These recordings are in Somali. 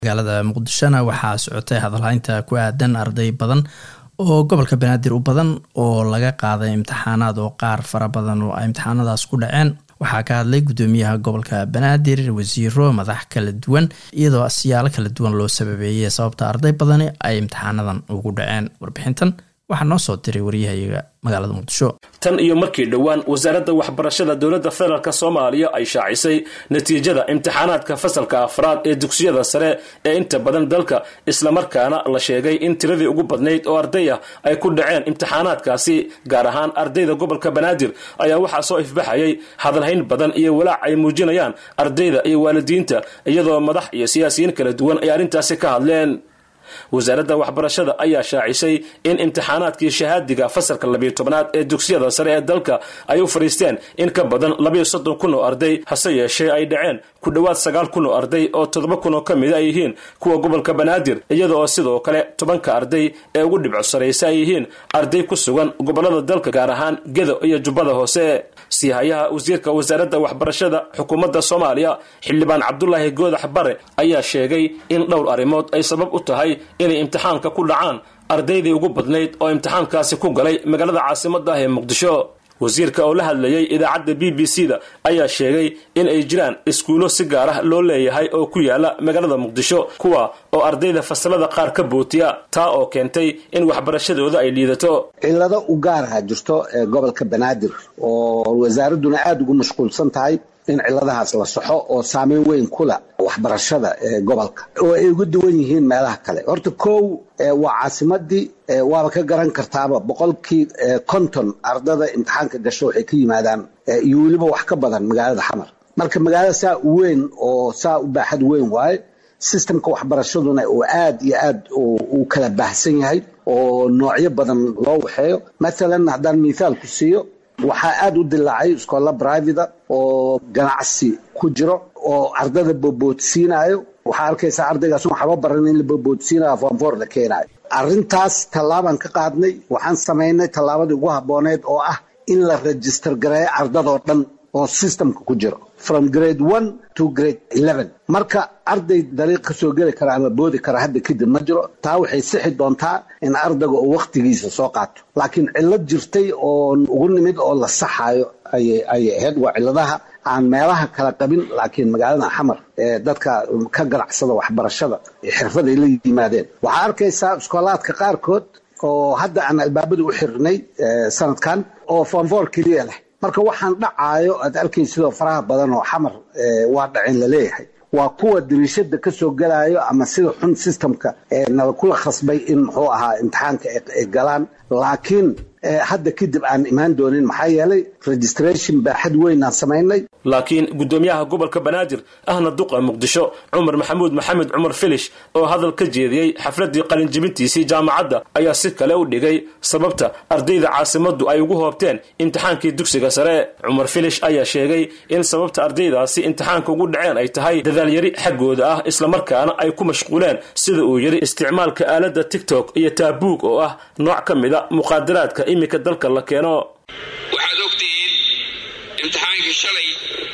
magaalada muqdishona waxaa socotay hadalhaynta ku aadan arday badan oo gobolka banaadir u badan oo laga qaaday imtixaanaad oo qaar fara badan oo ay imtixaanadaas ku dhaceen waxaa ka hadlay guddoomiyaha gobolka banaadir wasiiro madax kala duwan iyadoo siyaalo kala duwan loo sababeeyey sababta arday badani ay imtixaanadan ugu dhaceen warbixintan waxaa noo soo diray waryahayaga magaalada muqdisho tan iyo markii dhowaan wasaaradda waxbarashada dowladda federaalk soomaaliya ay shaacisay natiijada imtixaanaadka fasalka afraad ee dugsiyada sare ee inta badan dalka islamarkaana la sheegay in tiradii ugu badnayd oo arday ah ay ku dhaceen imtixaanaadkaasi gaar ahaan ardayda gobolka banaadir ayaa waxaa soo ifbaxayay hadalhayn badan iyo walaac ay muujinayaan ardayda iyo waalidiinta iyadoo madax iyo siyaasiyiin kala duwan ay arrintaasi ka hadleen wasaaradda waxbarashada ayaa shaacisay in imtixaanaadkii shahaadiga fasalka labiyo tobnaad ee dugsiyada sare ee dalka ay u fadhiisteen in ka badan labayo soddon kun oo arday hase yeeshee ay dhaceen ku dhowaad sagaal kun oo arday oo toddoba kun oo ka mid ay yihiin kuwa gobolka banaadir iyada oo sidoo kale tobanka arday ee ugu dhibco saraysa ay yihiin arday ku sugan gobolada dalka gaar ahaan gedo iyo jubbada hoose siihayaha wasiirka wasaaradda waxbarashada xukuumadda soomaaliya xildhibaan cabdulaahi goodax bare ayaa sheegay in dhowr arrimood ay sabab u tahay inay imtixaanka ku dhacaan ardaydii ugu badnayd oo imtixaankaasi ku galay magaalada caasimadda ah ee muqdisho wasiirka oo la hadlayay idaacadda b b c da ayaa sheegay in ay jiraan iskuulo si gaar ah loo leeyahay oo ku yaala magaalada muqdisho kuwa oo ardayda fasalada qaar ka bootiya taa oo keentay in waxbarashadooda ay liidato cillado u gaaraha jirto ee gobolka banaadir oo wasaaradduna aada ugu mashquulsan tahay in cilladahaas la saxo oo saameyn weyn kula waxbarashada ee gobolka oo ay uga duwan yihiin meelaha kale horta kow waa caasimadii waaba ka garan kartaaba boqolkii konton ardada imtixaanka gasho waxay ka yimaadaan iyo weliba wax ka badan magaalada xamar marka magaalada saa u weyn oo saa u baaxad weyn waaye sistemka waxbarashaduna uu aad iyo aad u kala baahsan yahay oo noocyo badan loo waxeeyo maalan haddaan mithaal ku siiyo waxaa aada u dilaacay iskoolla brivata oo ganacsi ku jiro oo ardada boboodsiinayo waxaa arkaysaa ardaygaas waxaba baran in la boboodsiinayo foonfoor la keenayo arrintaas tallaabaan ka qaadnay waxaan samaynay tallaabadii ugu habbooneed oo ah in la register gareeyo ardadoo dhan oo systemka ku jiro from grade one to grade eleven marka arday dariiq ka soo geli kara ama boodi kara hadda kadib ma jiro taa waxay sixi doontaa in ardayga uu wakhtigiisa soo qaato laakiin cillad jirtay oo ugu nimid oo la saxayo ayay ahayd waa cilladaha aan meelaha kala qabin laakiin magaalada xamar ee dadka ka ganacsada waxbarashada xirfaday la yimaadeen waxaa arkaysaa iskoolaadka qaarkood oo hadda aan albaabada u xirnay sanadkan oo foonfoor keliya leh marka waxaan dhacaayo aad arkaysidoo faraha badan oo xamar waa dhacin laleeyahay waa kuwa dariishada ka soo gelayo ama sida xun systemka nala kula khasbay in muxuu ahaa imtixaanka ay galaan laakiin hadda kadib aan imaan doonin maxaa yeelay registration baaxad weyn aan samaynay laakiin guddoomiyaha gobolka banaadir ahna duqa muqdisho cumar maxamuud maxamed cumar filish oo hadal ka jeediyey xafladii qalinjibintiisii jaamacadda ayaa si kale u dhigay sababta ardayda caasimaddu ay ugu hoobteen imtixaankii dugsiga sare cumar filish ayaa sheegay in sababta ardaydaasi imtixaanka ugu dhaceen ay tahay dadaalyari xaggooda ah islamarkaana ay ku mashquuleen sida uu yidhi isticmaalka aaladda tigtok iyo taabuug oo ah nooc ka mida muqaadaraadka iminka dalka la keeno waxaad ogtihiin imtixaankii shalay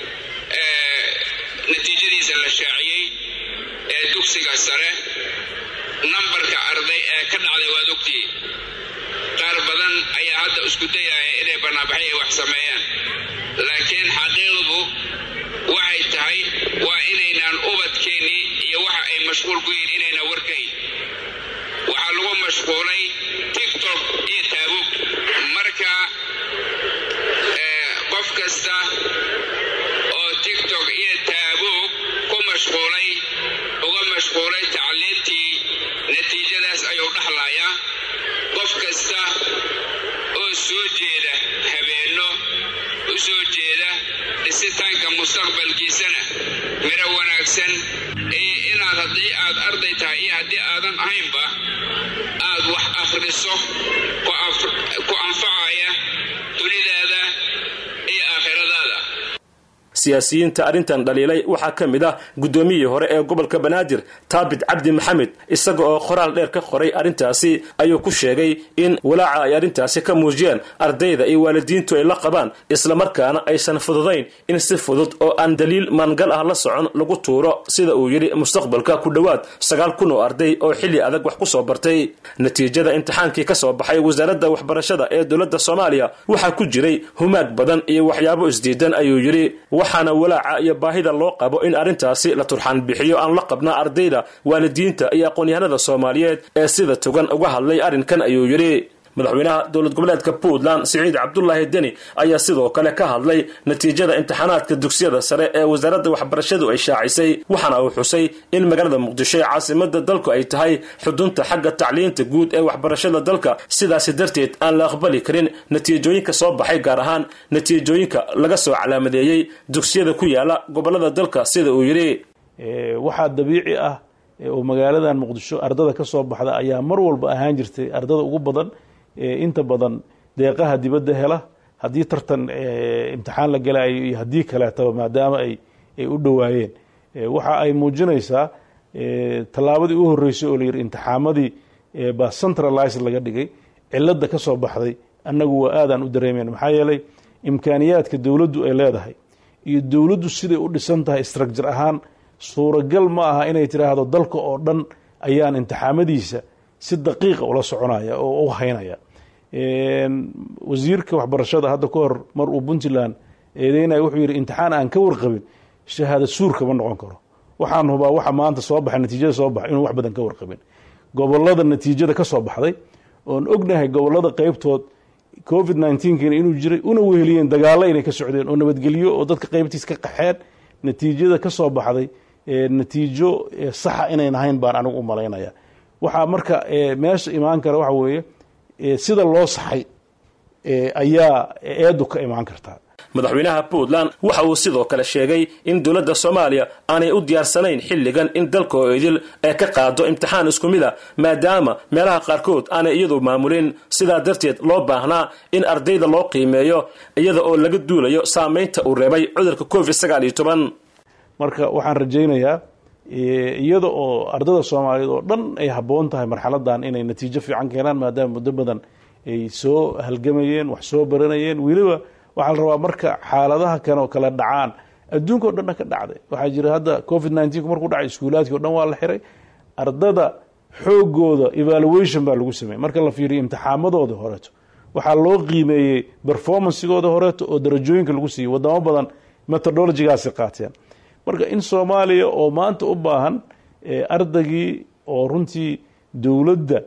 natiijadiisa la shaaciyey ee dugsiga sare nambarka arday ee ka dhacday waad ogtihiin qaar badan ayaa hadda isku dayaya inay banaabaxay ay wax sameeyaan laakiin xaqiiqdu waxay tahay waa inaynaan ubadkeennii iyo waxa ay mashquul ku yihiin inayna warkayn waxaa lagu mashquulay tiktok iyo taabuug marka qof kasta oo tiktok iyo taabuug ku mashquulay uga mashquulay tacliintii natiijadaas ayuu dhaxlayaa qof kasta oo soo jeeda habeenno u soo jeeda dhisitaanka mustaqbalkiisana miro wanaagsan iyo inaad haddii aad arday tahay iyo haddii aadan ahaynba aad wax akhriso ku anfacaya dunidaada iyo aakhiradaada siyaasiyiinta arrintan dhaliilay waxaa ka mid ah guddoomiyihii hore ee gobolka banaadir taabit cabdi maxamed isaga oo qoraal dheer ka qoray arrintaasi ayuu ku sheegay in walaaca ay arrintaasi ka muujiyeen ardayda iyo waalidiintu ay la qabaan islamarkaana aysan fududayn in si fudud oo aan daliil maangal ah la socon lagu tuuro sida uu yidhi mustaqbalka ku dhowaad sagaal kun oo arday oo xilli adag wax ku soo bartay natiijada imtixaankii ka soo baxay wasaaradda waxbarashada ee dowladda soomaaliya waxaa ku jiray humaag badan iyo waxyaabo isdiidan ayuu yidhi waxaana walaaca iyo baahida loo qabo in arrintaasi la turxaan bixiyo aan la qabna ardayda waalidiinta iyo aqoon-yahanada soomaaliyeed ee sida togan uga hadlay arrinkan ayuu yidhi madaxweynaha dowlad goboleedka puntland siciid cabdulaahi deni ayaa sidoo kale ka hadlay natiijada imtixaanaadka dugsiyada sare ee wasaaradda waxbarashadu ay shaacisay waxaana uu xusay in magaalada muqdisho ee caasimada dalku ay tahay xudunta xagga tacliinta guud ee waxbarashada dalka sidaasi darteed aan la aqbali karin natiijooyinka soo baxay gaar ahaan natiijooyinka laga soo calaamadeeyey dugsiyada ku yaala gobolada dalka sida uu yidhi waxaa dabiici ah oo magaaladan muqdisho ardada ka soo baxda ayaa mar walba ahaan jirtay ardada ugu badan inta badan deeqaha dibadda hela haddii tartan imtixaan la galayo iyo haddii kaleetaba maadaama ay ay u dhowaayeen waxa ay muujinaysaa tallaabadii u horreysay oo la yidhi imtixaamadii baa centralized laga dhigay cilada ka soo baxday annagu waa aadaan u dareemayna maxaa yeelay imkaaniyaadka dowladdu ay leedahay iyo dowladdu siday u dhisan tahay structure ahaan suuragal ma aha inay tiraahdo dalka oo dhan ayaan imtixaamadiisa si daqiiqa ula soconaya oo u haynaya wasiirka waxbarashada hadda ka hor mar uu puntland eedeynaya wuxuu yidhi imtixaan aan ka warqabin shahaada suurka ma noqon karo waxaan hubaa waxa maanta soo baxay natiijada soo baxay inuu wax badan ka warqabin gobolada natiijada ka soo baxday oon ognahay gobolada qeybtood covid nneteen-kiina inuu jiray una weheliyeen dagaalo inay ka socdeen oo nabadgelyo oo dadka qeybtiis ka qaxeen natiijada ka soo baxday natiijo saxa inayn ahayn baan anigu u malaynaya waxaa marka meesha imaan kara waxa weeye sida loo saxay ayaa eedu ka imaan kartaa madaxweynaha puntland waxa uu sidoo kale sheegay in dowladda soomaaliya aanay u diyaarsanayn xilligan in dalka oo idil ee ka qaado imtixaan isku mid a maadaama meelaha qaarkood aanay iyadu maamulin sidaa darteed loo baahnaa in ardayda loo qiimeeyo iyada oo laga duulayo saamaynta uu reebay cudurka covid sagaal iyo toban marka waxaan rajaynayaa iyada oo ardada soomaaliyeed oo dhan ay habboon tahay marxaladan inay natiijo fiican keenaan maadaama muddo badan ay soo halgamayeen wax soo baranayeen weliba waxaa la rabaa marka xaaladaha kan oo kale dhacaan adduunka o dhanna ka dhacday waxaa jira hadda covid nneteen-ku markuu dhacay iskuulaadkii o dhan waa la xiray ardada xoogooda evaluation baa lagu sameeyey marka la fiiriyo imtixaamadooda horeeto waxaa loo qiimeeyey performancegooda horeeto oo darajooyinka lagu siiyey wadamo badan methodologigaasi qaateen marka in soomaaliya oo maanta u baahan ardaygii oo runtii dowladda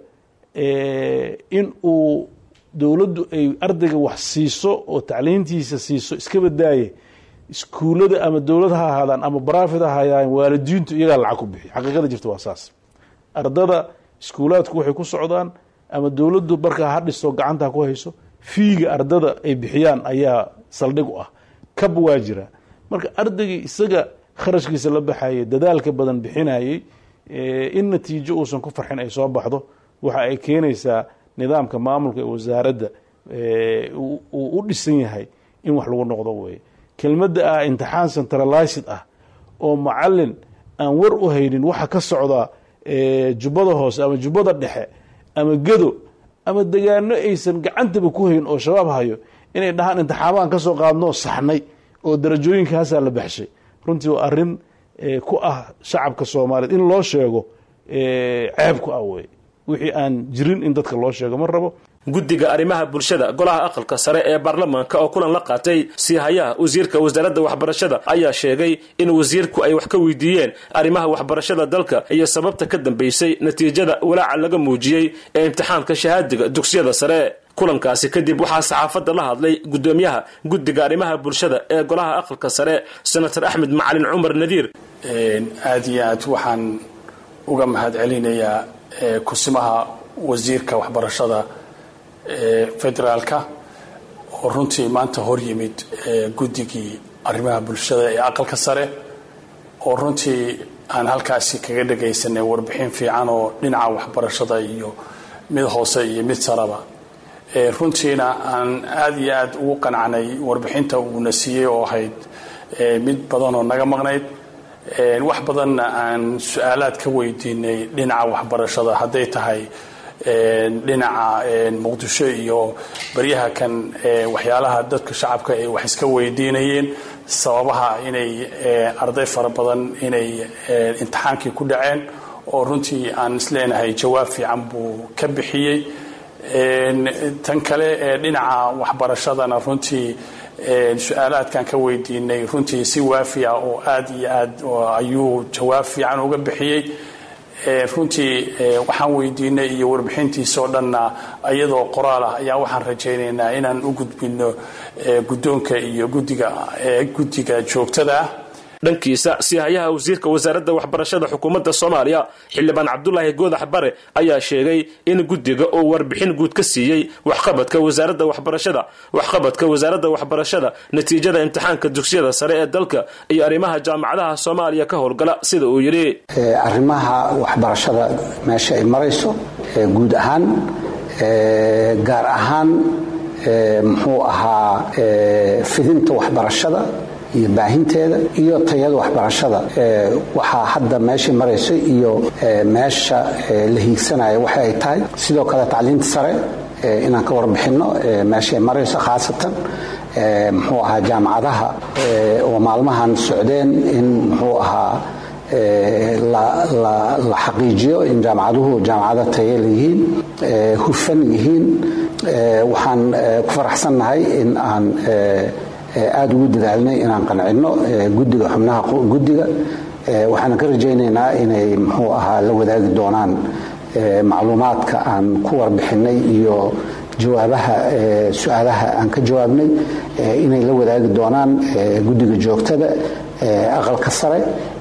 in uu dowladdu ay ardayga wax siiso oo tacliintiisa siiso iska badaaye iskuullada ama dowlad ha ahaadaan ama barafid ha ahaadaan waalidiintu iyagaa lacag ku bixiy xaqiiqada jirta waa saas ardada iskuulaadku waxay ku socdaan ama dowladdu markaa ha dhiso gacanta ha ku hayso fiiga ardada ay bixiyaan ayaa saldhig u ah kab waa jira marka ardaygii isaga kharashkiisa la baxayay dadaalka badan bixinayey in natiijo uusan ku farxin ay soo baxdo waxa ay keenaysaa nidaamka maamulka ee wasaaradda uu u dhisan yahay in wax lagu noqdo weye kelmadda ah imtixaan centralized ah oo macalin aan war u haynin waxa ka socda jubbada hoose ama jubbada dhexe ama gedo ama degaano aysan gacantaba ku hayn oo shabaab hayo inay dhahaan imtixaamaan ka soo qaadnoo saxnay oo darajooyinkaasaa la baxshay runtii waa arrin ku ah shacabka soomaaliyeed in loo sheego ceeb ku ah wey wixii aan jirin in dadka loo sheego ma rabo guddiga arrimaha bulshada golaha aqalka sare ee baarlamaanka oo kulan la qaatay siihayaha wasiirka wasaaradda waxbarashada ayaa sheegay in wasiirku ay wax ka weydiiyeen arrimaha waxbarashada dalka iyo sababta ka dambaysay natiijada walaaca laga muujiyey ee imtixaanka shahaadiga dugsiyada sare kulankaasi kadib waxaa saxaafadda la hadlay guddoomiyaha guddiga arrimaha bulshada ee golaha aqalka sare senator axmed macalin cumar nadiir aad iyo aad waxaan uga mahad celinayaa kusimaha wasiirka waxbarashada federaalka oo runtii maanta hor yimid guddigii arrimaha bulshada ee aqalka sare oo runtii aan halkaasi kaga dhagaysanay warbixin fiican oo dhinaca waxbarashada iyo mid hoose iyo mid saraba runtiina aan aad iyo aad ugu qanacnay warbixinta uuna siiyey oo ahayd mid badanoo naga maqnayd wax badanna aan su-aalaad ka weydiinay dhinaca waxbarashada hadday tahay dhinaca muqdisho iyo baryaha kan waxyaalaha dadka shacabka ay wax iska weydiinayeen sababaha inay arday fara badan inay imtixaankii ku dhaceen oo runtii aan isleenahay jawaab fiican buu ka bixiyey tan kale ee dhinaca waxbarashadana runtii su-aalaadkan ka weydiinay runtii si waafiya oo aad iyo aad ayuu jawaab fiican uga bixiyey runtii waxaan weydiinay iyo warbixintiisoo dhanna iyadoo qoraal ah ayaa waxaan rajaynaynaa inaan u gudbino guddoonka iyo gudiga guddiga joogtada ah dhankiisa sihayaha wasiirka wasaaradda waxbarashada xukuumadda soomaaliya xildhibaan cabdulaahi goodax bare ayaa sheegay in guddiga uu warbixin guud ka siiyey waxqabadka wasaaradda waxbarashada waxqabadka wasaaradda waxbarashada natiijada imtixaanka dugsiyada sare ee dalka iyo arrimaha jaamacadaha soomaaliya ka howlgala sida uu yidhi arrimaha waxbarashada meesha ay marayso guud ahaan gaar ahaan muxuu ahaa fidinta waxbarashada iyo baahinteeda iyo tayada waxbarashada waxaa hadda meesha marayso iyo meesha la hiigsanaya waxa ay tahay sidoo kale tacliinta sare inaan ka warbixinno meesha ay marayso khaasatan muxuu ahaa jaamacadaha oo maalmahan socdeen in muxuu ahaa la xaqiijiyo in jaamacaduhu jaamacado taye yihiin hufan yihiin waxaan ku faraxsannahay in aan aada ugu dadaalnay inaan qancinno gudiga xubnaha gudiga waxaan ka rajaynaynaa inay muxuu ahaa la wadaagi doonaan macluumaadka aan ku warbixinay iyo jawaabaha su-aalaha aan ka jawaabnay inay la wadaagi doonaan gudiga joogtada aqalka sare